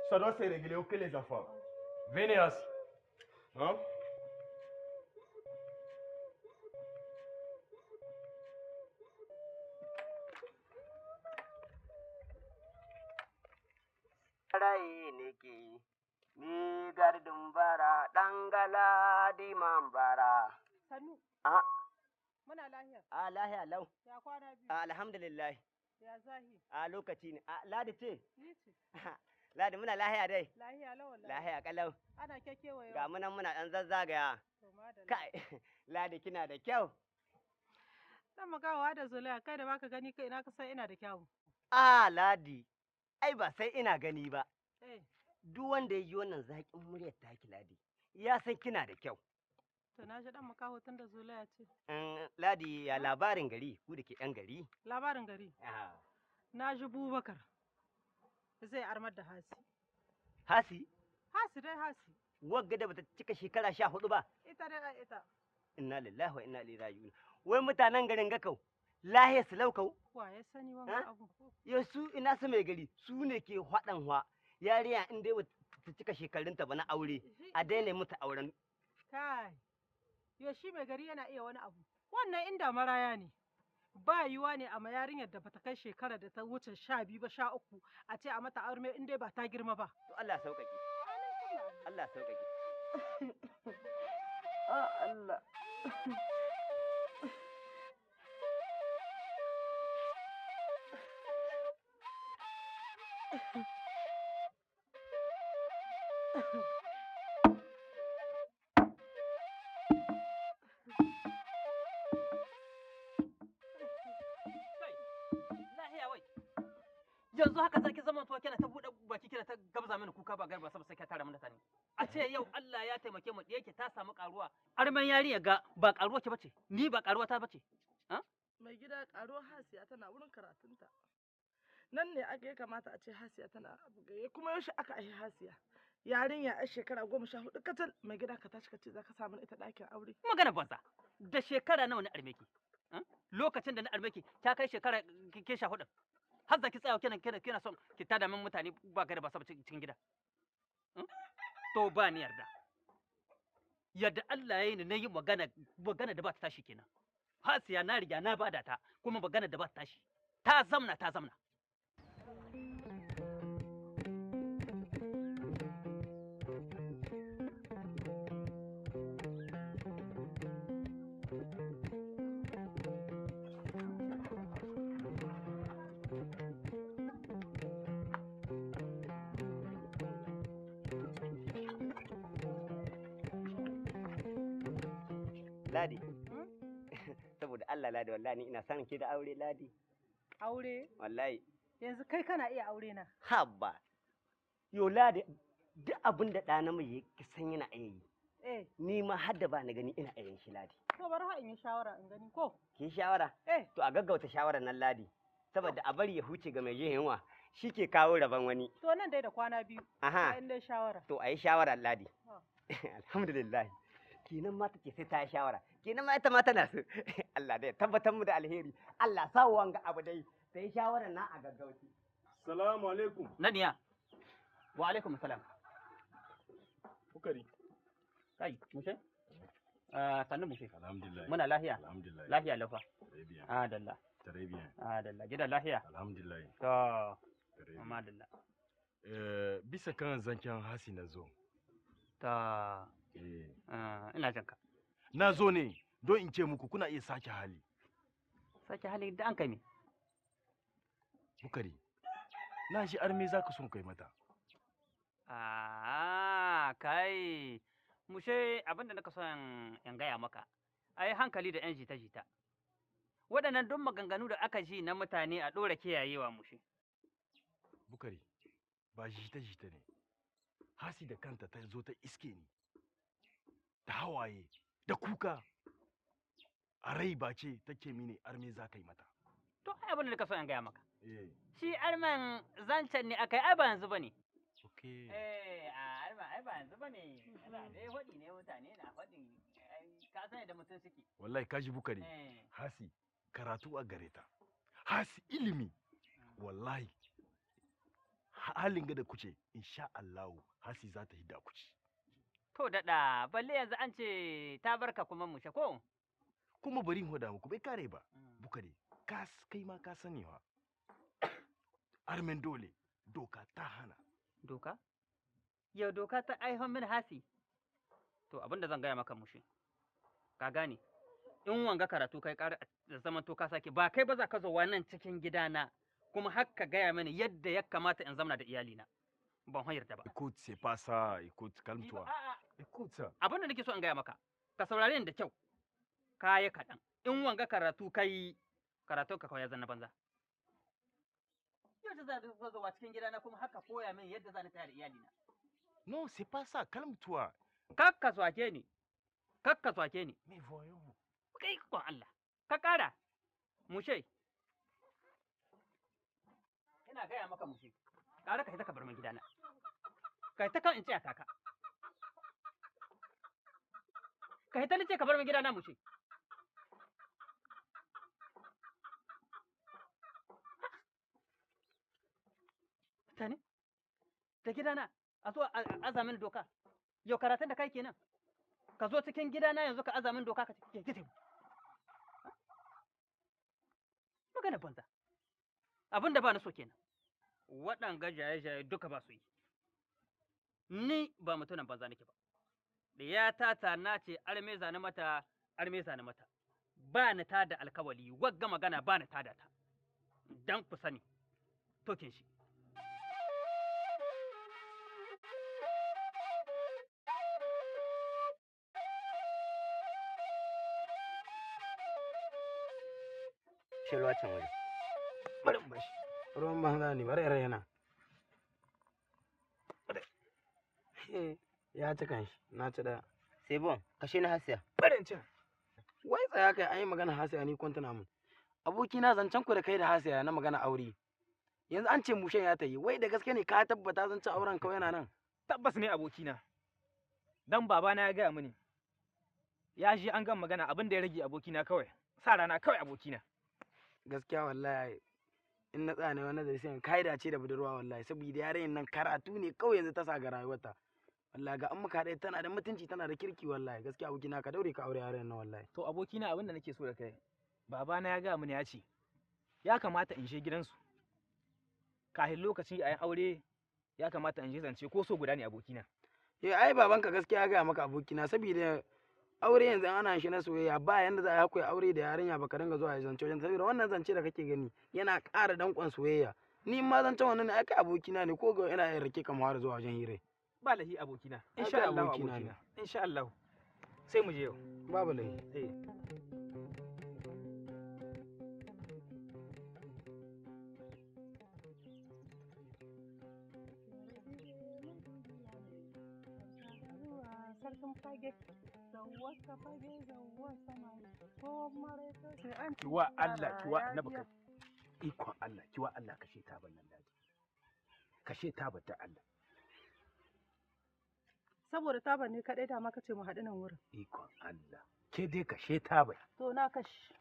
Ça doit se régler, ok les enfants Venez assis. Hein rai nake ni gardin bara ɗan galadi man bara. Sannu. A, Muna lahiya. a lahiya lau, Ya kwana biyu. a alhamdulillah, Ya zahi. a lokaci ne, a ladi ce, Ni ce. ladi muna lahiya dai, Lahiya lawan lahiya kalau, Ana kekewa ga yau. munan muna ɗan zazzagaya, To madalla. kai, ladi kina da kyau. Dan magawa da zolaya kai da baka gani kai ina ka san ina da kyawu. A ladi, ai ba sai ina gani ba, Eh, duk wanda ya ji wannan zaƙin muryar taki ladi, ya san kina da kyau. to na ji dan makaho tun da zolaya ce. Mm, Ladi ya labarin gari, ku da ke ɗan gari. Labarin gari. Ah, Na ji Bubakar. Zai armar da hasi. Hasi, Hasi dai hasi. wagga da bata cika shekara sha hudu ba. Ita dai ai ita. Inna lillahi wa inna ilaihi raji'un. Wai mutanen garin Gakau, lahiya su laukau, Wa ya sani Eh? wanga abu. yau su ina su mai gari, su ne ke haɗan wa. Yariya in dai bata cika shekarunta ba na aure, Shi- a daina mutu auren. Kai. Yo shi mai gari yana iya wani abu. Wannan inda maraya ne. Ba yiwa ne a ma yarinyar da bata kai shekara da ta wuce sha biyu ba sha uku a ce a mata aure in dai ba ta girma ba. To Allah sauƙaƙe, Allah sauƙaƙe. Ah Allah. lahiya wai yanzu haka zaki zama to kina ta bude baki kina ta gabza mini kuka ba garba saboda sai ka tara mana sani a ce yau Allah ya taimake mu da yake ta samu karuwa arman yarinya ga ba karuwa ke bace ni ba karuwa ta bace mai gida karo hasiya tana wurin karatunta nan ne aka ya kamata a ce hasiya tana abu gaye kuma yaushe aka aihi hasiya yarinya a shekara goma sha hudu kacal mai gida ka tashi ka ce za ka samu ita ɗakin aure magana banza da shekara nawa na armeki lokacin da na armeki ta kai shekara ke- ke sha hudu har za ki tsaya kina kina kina son ki tada min mutane ba gari ba saboda cikin gida Hmm? to ba ni yarda yadda Allah ya yi ni na yi magana magana da ba ta tashi kenan hasiya na riga na bada ta kuma magana da ba ta tashi ta zamna ta zamna Ladi, saboda Allah Ladi wallahi ni ina son ki da aure Ladi, Aure. wallahi. Yanzu kai kana iya aure na. Habba, yo Ladi, duk abin da ɗa namiji ki san yana iya yi. Eh, Ni ma har da ba na gani ina iya yin shi Ladi. to bari ha in yi shawara in gani ko? Ki shawara? Eh, To a gaggauta shawarar nan Ladi. Saboda a bari ya huce ga mai jin yunwa, shi ke kawo rabon wani. to nan dai da kwana biyu. Aha, in dai shawara. to a yi shawarar Ladi. Ah. Alhamdulillah. Kenan ma take sai ta yi shawara. Kenan ma ita ma tana so. Allah dai tabbatar mu da alheri. Allah sa wanga abu dai. Sai shawarar na a gaggauci. Salamu alaikum. naniya wa alaikum salam Bukari. kai mushe Ah, sannu mushe Alhamdulillah. muna lahiya Alhamdulillah. lahiya lafa Très bien. adalla Très bien. adalla gidan lahiya Alhamdulillah. to Très bien. amma adalla Eh, bisa kan zancen hasi na zo. to Eh, ah, ina jin ka na zo ne don in ce muku kuna iya sake hali. sake hali da an kai me Bukari. Na shi arme za ka son kai mata. Ah, kai, mushe abinda naka son in gaya maka, ai hankali da ‘yan jita-jita. Waɗannan duk maganganu da aka ji na mutane a ɗora kiyayewa mushe. Bukari. Ba jita-jita ne. Hasi da kanta ta zo ta iske ni. Da hawaye, da kuka. A rai ba ce take mini arme za ka yi mata. To, ai abinda naka son in gaya maka. Eh, Shi arman zancen ne aka yi, ai ba yanzu ba ne. okay. Eh, a arman ai ba yanzu ba ne. Ana dai faɗi ne mutane na faɗin, ka san da mutum suke. Wallahi kaji Bukari. Eh, hasi karatu a gare ta hasi ilimi wallahi halin ga da kuce insha Allahu hasi za ta hidda kuci To daɗa, balle yanzu an ce ta barka kuma mushe ko? kuma bari in hoda muku bai kare ba bukare ka s- kai ma ka sani wa armen dole doka ta hana Doka? Yau doka ta aihon min hasi. To abin da zan gaya maka mushe. Ka gane? In wanga karatu kai ƙara da zaman to ka sake ba kai ba za ka zo nan cikin gidana kuma har ka gaya mini yadda ya kamata in zamana da iyalina. Ban yarda ba. écoute c'est pas ça écoute Ni ba- calme-toi a'a, écoute ça abin da nake so in gaya maka ka saurare ni da kyau kaya kaɗan in wanga karatu kai karatun ka kawai ya zanna banza yau da za ka zo cikin gidana kuma haka koya min yadda za ni tayar da iyalina non c'est pas ça calme-toi kakka swake ni kakka swake ni mais voyons kai kon Allah ka ƙara mushe ina gaya maka mushe ƙara ka hita ka bar min gidana ka hita kan in tsaya taka ka hita ni ce ka bar min gidana mushe mutane da gidana a zo a a- aza min doka yau karatun da kai kenan ka zo cikin gidana yanzu ka aza min doka ka ce gite magana banza abin da ba na so kenan waɗanga jaye-jaye duka ba su yi ni ba mutumin banza nake ba da ya tata na ce arme zane mata arme zane mata ba ni ta da alkawali wagga magana ba ni ta da ta dan ku sani tokin shi shi ruwa can waje bari in bashi ruwan banza ne bari in raina Eh, ya ci kanshi na ci daya sai bon kashe na hasiya bari in ci wai tsaya kai an yi magana hasiya ni kwantana mun abokina zancen ku da kai da hasiya na magana aure yanzu an ce mushen ya ta yi wai da gaske ne ka tabbata zancen auren kawai yana nan tabbas ne abokina dan babana ya gaya mini ya ji an gan magana abin da ya rage abokina kawai sa rana kawai abokina gaskiya wallahi in na tsaya ne wani zai sai kai dace da budurwa wallahi saboda yarayin nan karatu ne kawai yanzu ta sa ga rayuwarta wallahi ga an muka haɗe tana da mutunci tana da kirki wallahi gaskiya abokina ka daure ka aure yarayin nan wallahi to abokina abin da nake so da kai babana ya gaya mini ya ce ya kamata in je gidansu kafin lokaci a yi aure ya kamata in je zance ko so guda ne abokina Eh ai babanka gaskiya ya gaya maka abokina saboda aure yanzu ana shi na soyayya ba yanda za a yi akwai aure da yarinya baka dinga zuwa zance wajen saboda wannan zance da kake gani yana ƙara danƙon soyayya ni in ma zancen wannan ne ai kai abokina ne ko ga ina yin rake kamar zuwa wajen hire ba lahi abokina Ai, insha kai Allah abokina ne. abokina insha Allah sai mu je yau babu laifi eh sarkin fage zawwa ka fage zawwa samari ko mare ta sai an ci kiwa Allah yara kiwa ya na biya. baka ikon Allah kiwa Allah kashe ta ban nan daji kashe ta ta Allah saboda taban ne kaɗai da maka ce mu haɗu nan wurin ikon Allah ke dai kashe ta bai to na kashi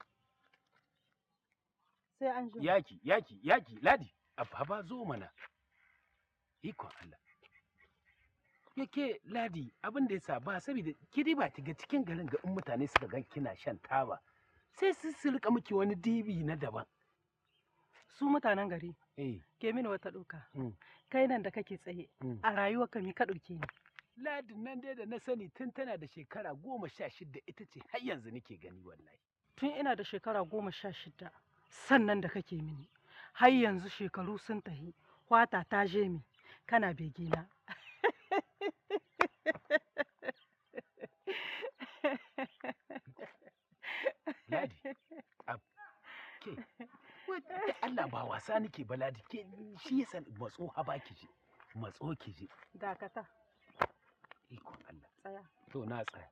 sai an ji yaki yaki yaki ladi abba zo mana ikon Allah yake ladi abin da yasa ba saboda ki dai ba ki ga cikin garin ga in mutane suka gan kina shan taba sai su su rika miki wani dibi na daban su mutanen gari eh ke mini wata ɗauka Mm. kai nan da kake tsaye Mm. a rayuwar ka mi ka ɗauke ni ladin nan dai da na sani tun tana da shekara goma sha shida ita ce har yanzu nake gani wallahi tun ina da shekara goma sha shida sannan da kake mini har yanzu shekaru sun tahi kwata ta je mi kana begina Ladi, ab, ke, wai da Allah ba wasa nake ba Ladi, ke shi yasa matso ha ba ki je, matso ki je, dakata ikon Allah. tsaya To na tsaya.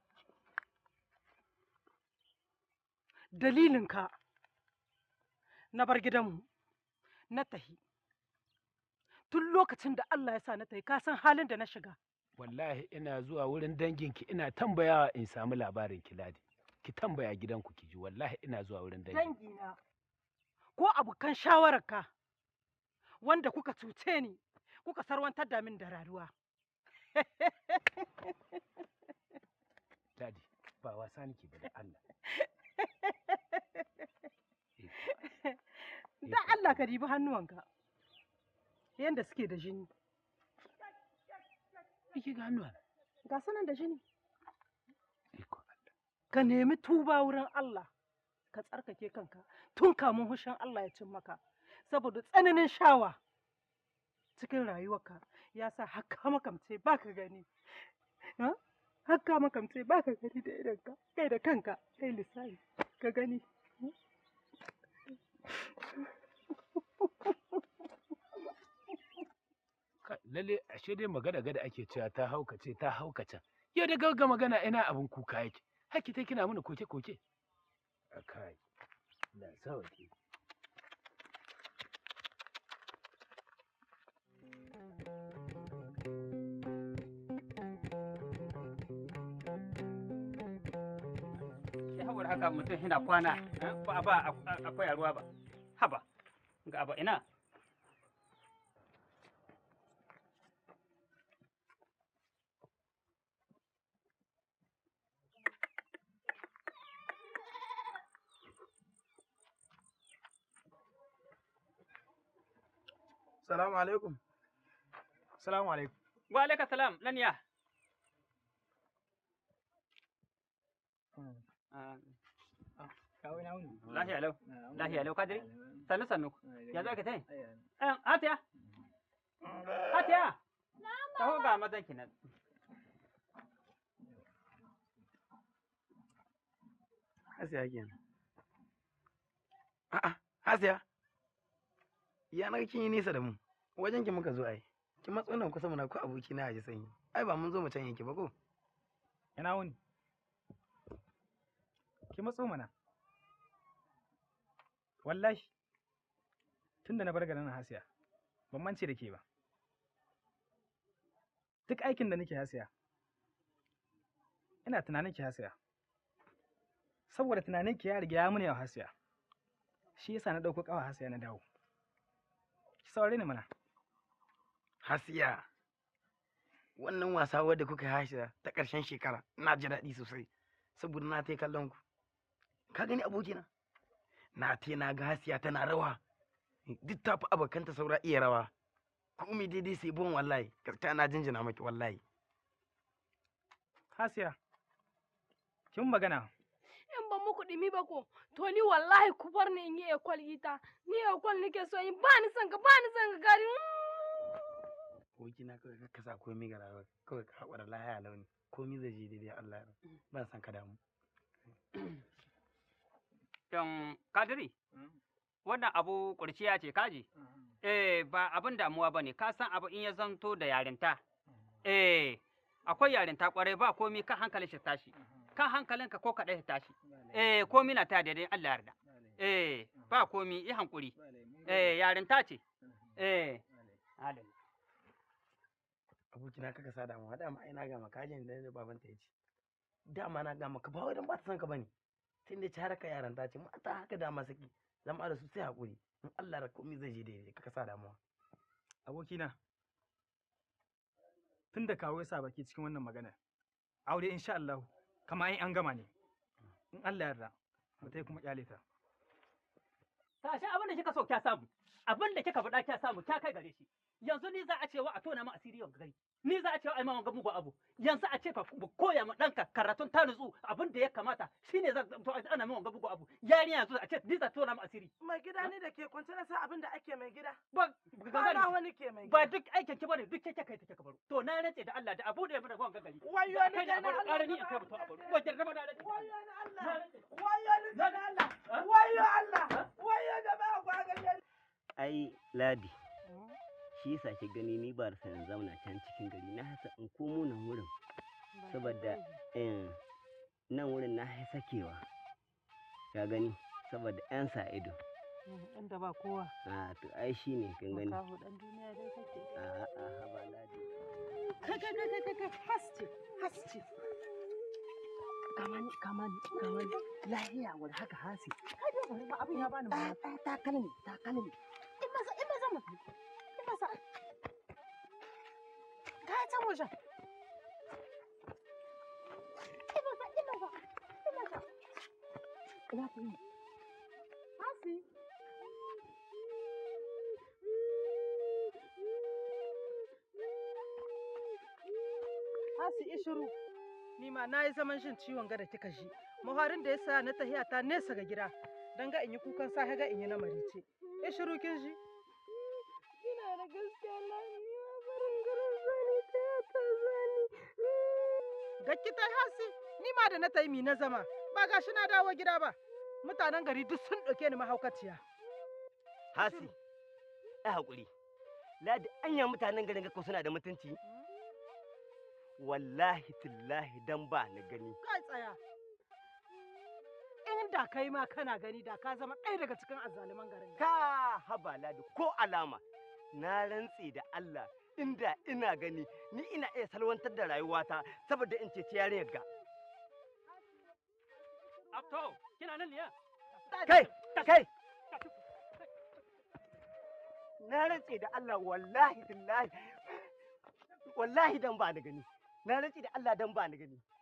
dalilinka na bar gidanmu na tahi tun lokacin da Allah ya sa na tahi ka san halin da na shiga Wallahi ina zuwa wurin danginki ina tambayawa in samu labarin ki Ladi. Ki tambaya gidanku ki ji, wallahi ina zuwa wurin dangi. dangina ko abokan shawararka wanda kuka cuce ni kuka sarwantar da min da rayuwa Ladi, ba wasa nake ba da Allah. da Allah ka dibi hannuwanka yanda suke da jini Iki ga hannuwa. ga sanan da jini Iko Allah. ka nemi tuba wurin Allah ka tsarkake kanka tun kamun hushin Allah ya cin maka saboda tsananin shawa cikin rayuwarka ya sa haka makamce ba ka gani Ha? haka makamce ba ka gani da idonka kai da kanka kai lissafi ka gani Ka- Lalle ashe dai magana gada ake cewa ta haukace ta haukace. Yau da gauga magana ina abin kuka yake. Haki ta kina mana koke-koke. A kai. Na sauke. Sai saboda haka mutum yana kwana eh, ba ba a- akwai a ruwa ba haba ga abu ina Salamu alaikum. Salamu alaikum. wa alaika salam nan ya Ah, Kawo ina wuni. lahiya lau lahiya lau kadiri sannu sannu ya zo ka tai eh hatiya hatiya taho ga mazan ki nan Hasiya kenan. A'a, Hasiya. Ya na kin yi nisa da mu. Wajen ki muka zo ai. Ki matso nan kusa muna ko aboki na ji sanyi. Ai ba mun zo mu can yake ba ko? Ina wuni. Ki matso mana. Wallahi. Tunda na bar garin nan Hasiya, ban mance da ke ba. Duk aikin da nake Hasiya, ina tunanin ki Hasiya. Saboda tunanin ki ya riga ya muni yau Hasiya. Shi yasa na ɗauko ƙawa Hasiya na dawo. Ki saurare ni mana. Hasiya. Wannan wasa wadda kuka yi Hasiya ta ƙarshen shekara na ji daɗi sosai. Saboda na tai kallon ku. Ka gani abokina? Na tai na ga Hasiya tana rawa. Duk ta fi abokanta saura iya rawa. Komai daidai sai bon wallahi. Gaskiya na jinjina maki wallahi. Hasiya, kin magana. in ban muku ɗumi ba ko to ni wallahi ku bar ni in yi ekwal ita ni ekwal nake so in ba ni son ka ba ni son ka gari abokina kawai ka kasa komai ga rayuwa kawai ka haƙura lahaya launi komai zai je daidai Allah ya ban san ka damu don kadiri wannan abu kurciya ce kaji eh ba abin damuwa bane ka san abu in ya zanto da yarinta eh akwai yarinta kwarai ba komi kan hankalin shi tashi kan hankalinka ko kaɗai shi tashi eh komi na ta daidai Allah yarda eh ba komi yi hankuri eh yarinta ce eh halin abokina ka kasa damu haɗa ma ina ga maka jin da babanta ya ce dama na ga maka ba wai dan ba ta san ka bane tun da ci haraka yaran ta ce mata haka dama saki zama da su sai haƙuri in Allah da komai zai je daidai ka kasa damuwa abokina tun da kawo ya sa baki cikin wannan magana aure insha Allah kama ai an gama ne in Allah yarda mutai kuma kyale ta tashi abin da kika so kya samu abin da kika faɗa kya samu kya kai gare shi yanzu ni za a cewa a tona ma asiri yau gari ni za a cewa ai ma wanga mugu abu yanzu a ce ka ku koya ma ɗanka karatun ta nutsu abin da ya kamata shine za to ana ma wanga mugu abu yarinya yanzu a ce ni za tona ma asiri Mai gida ni da ke kwance na sa abin da ake mai gida. ba Ba na wani ke mai ba gida. duk aikin ki bane duk kake kai take ka baro to na rantse da Allah da abu da ya bada wanga gari Wayo ni kai da da na abu Allah. ƙara ni in kai mutum a baro wajen raba da rantse Wayo ni Allah. Na rantse. Wayo ni da na Allah. Wayo Allah. Wayo da ba ku ga ai ladi shi yasa ki gani ni ba da sanin zauna can cikin gari na hasa in komo nan wurin saboda eh, nan wurin na hai sakewa ka gani saboda yan sa ido inda ba kowa a to ai shi ne kin gani makaho dan duniya dai kake a a haba ladi kai kai kai kai kai haske haske kamani kamani kamani lahiya wani haka hasi kai dai bari ma abin ya bani mamaki takalmi takalmi in maza in maza mutum ta can wajen ina ta yi hasi hasi ishiru ni ma na yi zaman shin ciwon gada kika ji muharin da ya sa na tahiya ta nesa ga gida don ga in yi kukan safe ga in yi na marice ishiru kin ji Ina da gaskiya na ni ma barin garin zani ta ya ta zani. Gakki ta hasi, ni ma da na ta yi mi na zama, ba gashi na dawo gida ba. Mutanen gari duk sun ɗauke ni mahaukaciya. hasi ai hakuri ladi anya mutanen garin ga ko suna da mutunci wallahi tillahi dan ba na gani Kai tsaya. In da kai ma kana gani da ka zama ɗaya daga cikin azzaluman garin nan. ka haba ladi ko alama na rantse da Allah inda ina gani ni ina iya salwantar da rayuwata saboda in ceci yarinyar ga to kina nan ne ya kai kai na rantse da Allah wallahi billahi wallahi dan ba ni gani na rantse da Allah dan ba ni gani